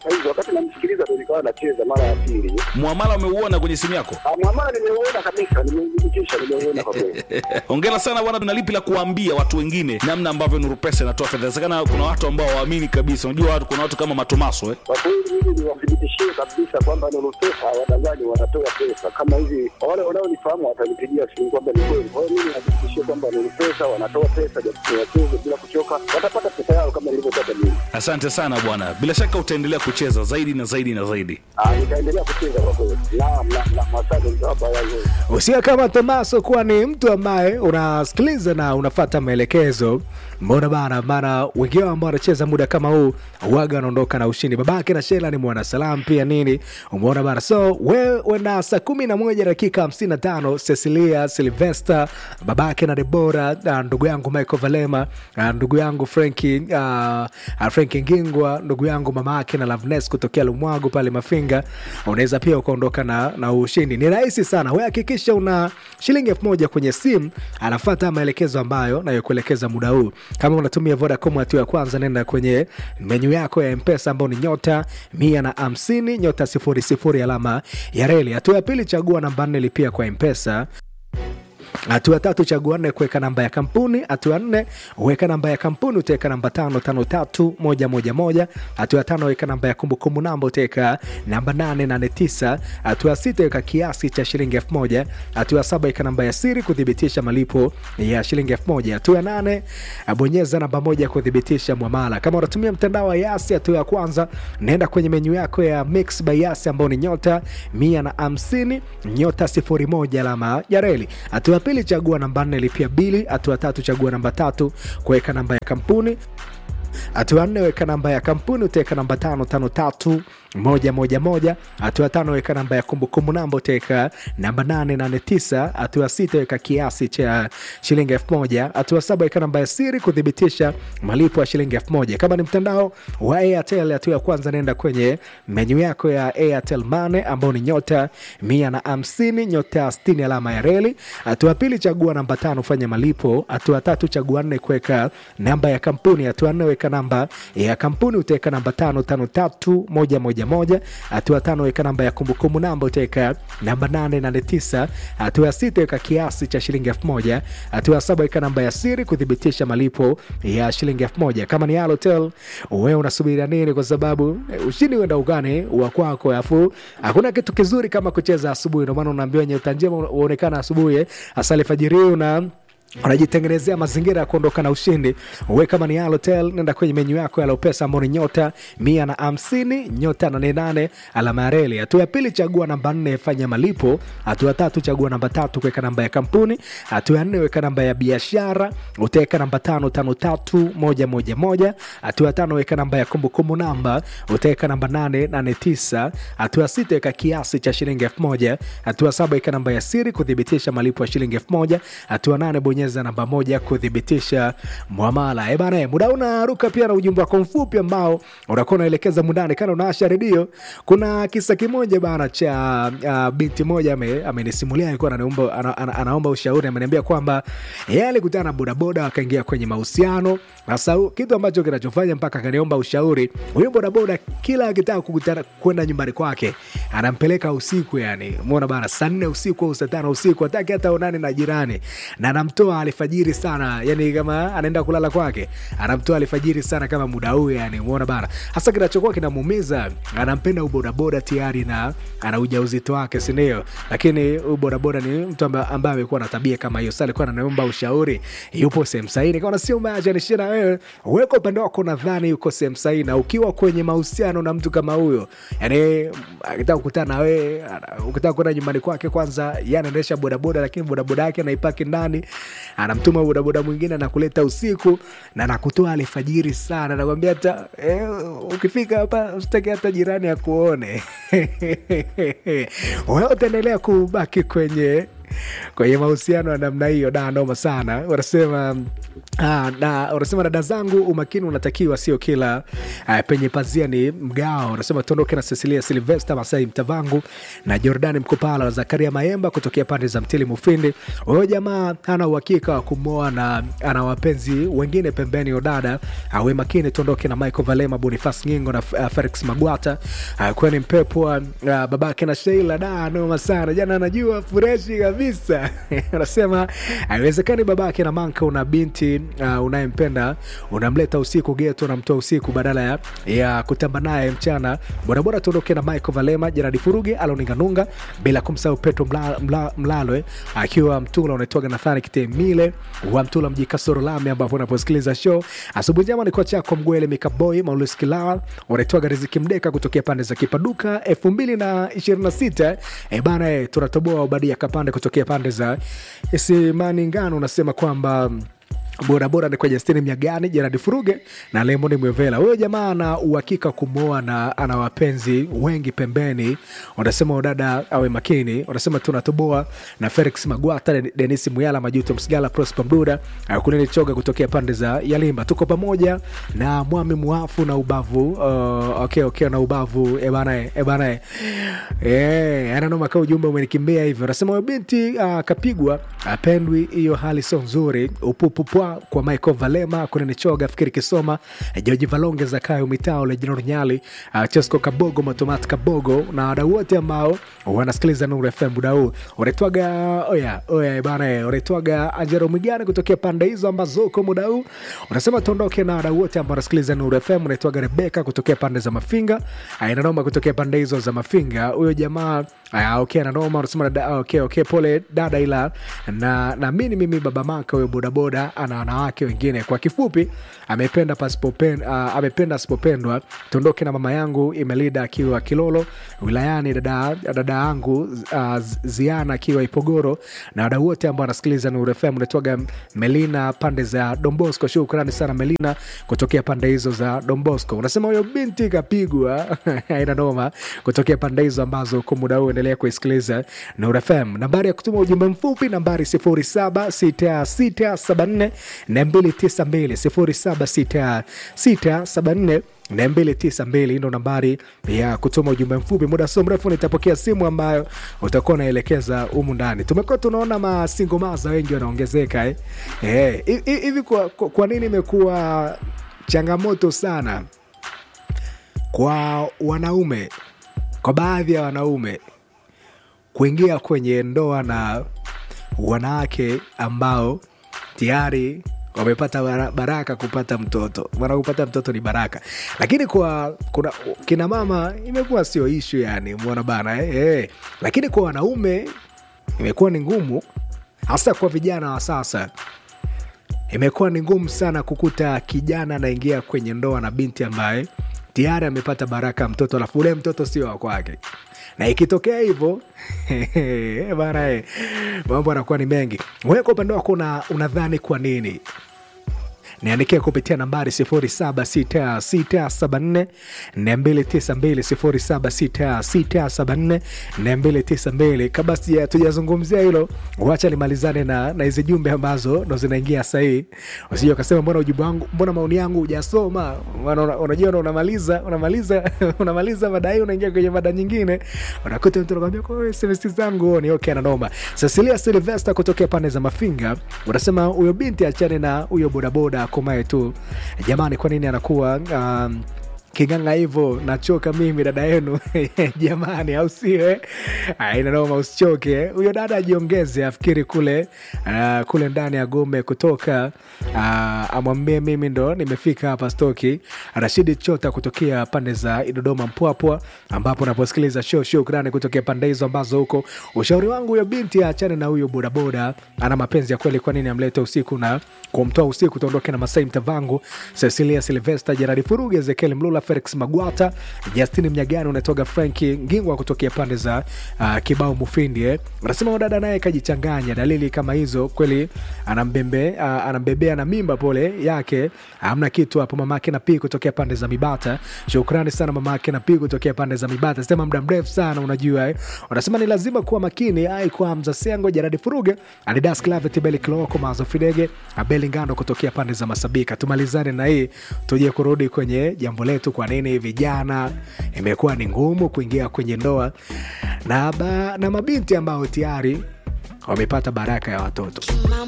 saa hizi, wakati namsikiliza ndo nikawa nacheza mara ya pili. Muamala umeuona kwenye simu yako? Ah, Mwamala nimeuona kabisa, nimeudhibitisha, nimeuona kwa kweli. Hongera sana bwana, tuna lipi la kuambia watu wengine namna ambavyo Nuru Pesa inatoa fedha? Inawezekana kuna watu ambao waamini kabisa. Unajua watu, kuna watu kama Matomaso eh? Kwa kweli mimi niwathibitishie kabisa kwamba Nuru Pesa wadangaji wanatoa pesa kama hivi. Wale wanaonifahamu watanipigia simu kwamba ni kweli. Kwa hiyo mimi nathibitishie kwamba Nuru Pesa wanatoa pesa, japo wacheze bila kuchoka, watapata pesa yao kama nilivyopata mimi. Asante sana bwana, bila shaka utaendelea kucheza zaidi na zaidi na zaidi. Ah, nitaendelea kucheza kwa kweli. Naam, naam, naam, asante, nitawapa yayo. Usiwe kama Tomaso kuwa ni mtu ambaye unasikiliza na unafata maelekezo. Mbona bana, maana wengi wao ambao wanacheza muda kama huu waga wanaondoka na ushindi. Babake na Shela ni mwana salam pia nini, umeona bana. So wewe na saa kumi na moja dakika hamsini na tano Cecilia Silvester, babake na Debora, ah, ndugu yangu Michael Valema, ah, ndugu yangu Frenki uh, Frenki Ngingwa, ndugu yangu mama yake na Loveness kutokea Lumwago pale Mafinga, unaweza pia ukaondoka na, na ushindi. Ni rahisi sana, we hakikisha una shilingi elfu moja kwenye simu, anafata maelekezo ambayo nayokuelekeza muda huu. Kama unatumia Vodacom, hatua ya kwanza, nenda kwenye menyu yako ya Mpesa ambao ni nyota mia na hamsini nyota sifuri sifuri alama ya reli. Hatua ya pili, chagua namba nne, lipia kwa Mpesa. Hatua tatu chagua nne kuweka namba ya kampuni. Hatua nne weka namba ya kampuni, utaweka namba tano tano tatu moja moja moja. Hatua tano weka namba ya kumbukumbu namba, utaweka namba nane nane tisa. Hatua sita weka kiasi cha shilingi elfu moja. Hatua saba weka namba ya siri kuthibitisha malipo ya shilingi elfu moja. Hatua nane bonyeza namba moja kuthibitisha mwamala. Kama unatumia mtandao wa Yasi, hatua ya kwanza naenda kwenye menyu yako ya Mix by Yasi ambao ni nyota mia na hamsini nyota sifuri moja alama ya reli. Hatua ya pili chagua namba nne lipia bili. Hatua tatu chagua namba tatu kuweka namba ya kampuni. Hatua nne weka namba ya kampuni, utaweka namba tano tano tatu moja moja moja. Hatua tano weka namba ya kumbukumbu namba, utaweka namba nane nane tisa. Hatua sita weka kiasi cha shilingi elfu moja. Hatua saba weka namba ya siri kuthibitisha malipo ya shilingi elfu moja. Kama ni mtandao wa Airtel, hatua ya kwanza nenda kwenye menyu yako ya Airtel Money ambao ni nyota mia na hamsini nyota sitini alama ya reli. Hatua ya pili chagua namba tano fanya malipo. Hatua tatu chagua nne kuweka namba ya kampuni. Hatua nne weka namba ya kampuni utaweka namba tano tano tatu moja moja moja. Hatua tano weka namba ya kumbukumbu namba utaweka namba nane nane tisa. Hatua ya sita weka kiasi cha shilingi elfu moja. Hatua ya saba weka namba ya siri kuthibitisha malipo ya shilingi elfu moja. Kama ni Halotel wewe unasubiria nini? Kwa sababu eh, ushindi uenda ugane wa kwako, afu hakuna kitu kizuri kama kucheza asubuhi. Ndio maana unaambiwa nyota njema uonekana asubuhi, eh, hasa alfajiri una unajitengenezea mazingira ya kuondoka na ushindi. We kama ni Halotel, nenda kwenye menyu yako ya Lopesa ambao ni nyota mia na hamsini nyota nane nane alama ya reli. Hatua ya pili chagua namba nne fanya malipo. Hatua ya tatu chagua namba tatu kuweka namba ya kampuni. Hatua ya nne weka namba ya biashara, utaweka namba tano tano tatu moja moja moja. Hatua ya tano weka namba ya kumbukumbu namba, utaweka namba nane nane tisa. Hatua ya sita weka kiasi cha shilingi elfu moja. Hatua ya saba weka namba ya siri kuthibitisha malipo ya shilingi elfu moja. Hatua ya nane bonyeza namba moja kuthibitisha mwamala. E bana, muda unaruka pia na ujumbe wako mfupi ambao unakuwa unaelekeza mundani kana unaasha redio. Kuna kisa kimoja bana cha uh, binti moja ame- amenisimulia, alikuwa ananiomba ana, ana, anaomba ushauri, ameniambia kwamba yeye alikutana na bodaboda akaingia kwenye mahusiano. Sasa kitu ambacho kinachofanya mpaka akaniomba ushauri, huyo bodaboda kila akitaka kukutana kwenda nyumbani kwake anampeleka usiku, yani umeona bana, saa nne usiku au saa tano usiku, hataki hata onane na jirani na anamtoa alfajiri sana, yani kama anaenda kulala kwake anamtoa alfajiri sana kama muda huu, yani umeona bana. Hasa kinachokuwa kinamuumiza, anampenda ubodaboda tayari na ana ujauzito wake, si ndio? Lakini huyu bodaboda ni mtu amba- ambaye amekuwa na tabia kama hiyo. Sasa alikuwa ananiomba ushauri, yupo sehemu sahihi. Nikaona sio mbaya, acha nishie na wewe, weka upande wako, nadhani yuko sehemu sahihi, na ukiwa kwenye mahusiano na mtu kama huyo, yani akitaka kukutana na wewe, ana- ukitaka kwenda nyumbani kwake, kwanza yeye anaendesha bodaboda, lakini bodaboda yake anaipaki ndani, anamtuma bodaboda mwingine anakuleta usiku na nakutoa alfajiri sana, nakwambia hata eh, ukifika hapa usitaki hata jirani akuone. Wewe utaendelea kubaki kwenye kwenye mahusiano ya namna hiyo da noma sana wanasema Ah, na wanasema dada zangu umakini unatakiwa sio kila uh, penye pazia ni mgao unasema tuondoke na cecilia silvester masai mtavangu na jordani mkupala zakaria maemba kutokea pande za mtili mufindi huyo jamaa ana uhakika wa kumwoa na ana wapenzi wengine pembeni odada awe makini tuondoke na michael valema bonifas nyingo na uh, felix magwata uh, kweni mpepwa uh, babake na sheila da noma sana jana anajua fureshi kabisa anasema haiwezekani babake na manka una binti uh, unayempenda unamleta usiku geto unamtoa usiku badala ya, ya kutamba naye mchana borabora tuondoke na michael valema jeradi furuge aloninganunga bila kumsahau petro mla, mla, mlalwe akiwa mtula unaitwaga nathani kitemile wa mtula mji kasoro lami ambapo unaposikiliza show asubuhi njema ni kwa chako mgwele mikaboi maulus kilal unaitwaga riziki mdeka kutokea pande za kipaduka elfu mbili na ishirini na sita e bana e, tunatoboa ubadia kapande kutokea pande za simani ngano unasema kwamba borabora ni kwa Justini Mnyagani, Jeradi Furuge na Lemoni Mwevela. Huyo jamaa ana uhakika kumwoa na ana wapenzi wengi pembeni. Wanasema udada awe makini. Wanasema tunatoboa na Felix Magwata, Denis Muyala, Majuto Msigala, Prosper Mduda, Kunini Choga kutokea pande za Yalimba. Tuko pamoja na Mwami Muafu na ubavu uh, okay, okay, na ubavu ebana ebana eh, ananoma kama ujumbe umenikimbia hivyo. Wanasema huyo binti uh, kapigwa apendwi, hiyo hali sio nzuri. Upupupwa kwa Michael Valema, Kunini Choga, Fikiri Kisoma, George Valonge, Zakayo Mitao, Lejino Nyali, uh, Chesco Kabogo, Matomat Kabogo na wadau wote ambao wanasikiliza Nuru FM muda huu. Unaitwaga oya oya bana, unaitwaga Anjero Mwigane kutokea pande hizo ambazo uko muda huu. Unasema tuondoke na wadau wote ambao wanasikiliza Nuru FM. Unaitwaga Rebeka kutokea pande za Mafinga, aina noma kutokea pande hizo za Mafinga. Huyo jamaa aya, okay, na noma unasema dada, okay, okay, pole dada, ila na naamini mimi baba maka huyo bodaboda ana wanawake wengine. Kwa kifupi, amependa pasipopen, uh, amependa asipopendwa. Tuondoke na mama yangu Imelida akiwa Kilolo wilayani, dada dada yangu uh, Ziana akiwa Ipogoro na wadau wote ambao wanasikiliza Nuru FM. Unatoaga Melina pande za Dombosco. Shukrani sana Melina kutokea pande hizo za Dombosco. Unasema huyo binti kapigwa aina noma kutokea pande hizo ambazo kwa muda huu endelea kuisikiliza Nuru FM. Nambari ya kutuma ujumbe mfupi nambari 076674 292 076674 na 292 ndo nambari ya kutuma ujumbe mfupi. Muda sio mrefu nitapokea simu ambayo utakuwa unaelekeza humu ndani. Tumekuwa tunaona masingomaza wengi wanaongezeka hivi eh. Eh, hivi kwa, kwa, kwa nini imekuwa changamoto sana kwa wanaume, kwa baadhi ya wanaume kuingia kwenye ndoa na wanawake ambao tayari wamepata baraka kupata mtoto maana kupata mtoto ni baraka lakini kwa kuna kina mama imekuwa sio ishu yani mwana bana eh, eh. lakini kwa wanaume imekuwa ni ngumu hasa kwa vijana wa sasa imekuwa ni ngumu sana kukuta kijana anaingia kwenye ndoa na binti ambaye tayari amepata baraka mtoto alafu ule mtoto sio wa kwake na ikitokea hivyo bana mambo anakuwa ni mengi wewe kwa upande wako unadhani kwa nini niandikia kupitia nambari 076674 292 076674 kabla sija tujazungumzia hilo wacha nimalizane na na hizi jumbe ambazo ndo zinaingia sahii usije ukasema mbona ujumbe wangu mbona maoni yangu hujasoma unajua una, unamaliza unamaliza unamaliza mada hii unaingia kwenye mada nyingine unakuta mtu anakwambia kwa SMS zangu ni okay ananoma Cecilia Sylvester kutokea pande za Mafinga unasema huyo binti achane na huyo bodaboda akomae tu jamani kwa nini anakuwa um, kinganga hivyo nachoka mimi dada yenu jamani au sio inanoma usichoke huyo dada ajiongeze afikiri kule uh, kule ndani ya gome kutoka uh, amwambie mimi ndo nimefika hapa stoki rashidi chota kutokea pande za dodoma mpwapwa ambapo unaposikiliza show shukrani kutokea pande hizo ambazo huko ushauri wangu huyo binti aachane na huyo bodaboda ana mapenzi ya kweli kwa nini amlete usiku na kumtoa usiku tuondoke na masai mtavangu cecilia silvester jeradi furuge ezekiel mlula Felix Magwata, Justin Mnyagani, unatoka Franki Ngingwa kutokea pande za uh, Kibao Mufindi eh. Unasema dada naye kajichanganya, dalili kama hizo kweli anambembe uh, anambebea na mimba pole yake, hamna kitu hapo. Mamake na pii kutokea pande za Mibata, shukrani sana mamake na pii kutokea pande za Mibata, sema muda mrefu sana unajua eh. Unasema ni lazima kuwa makini ai kwa Hamza Sengo, Jaradi Furuge, Adidas Clavet, Beli Kloko, Mazo Fidege, Abeli Ngando kutokea pande za Masabika. Tumalizane na hii tuje kurudi kwenye jambo letu, kwa nini vijana imekuwa ni ngumu kuingia kwenye ndoa na, ba, na mabinti ambao tayari wamepata baraka ya watoto.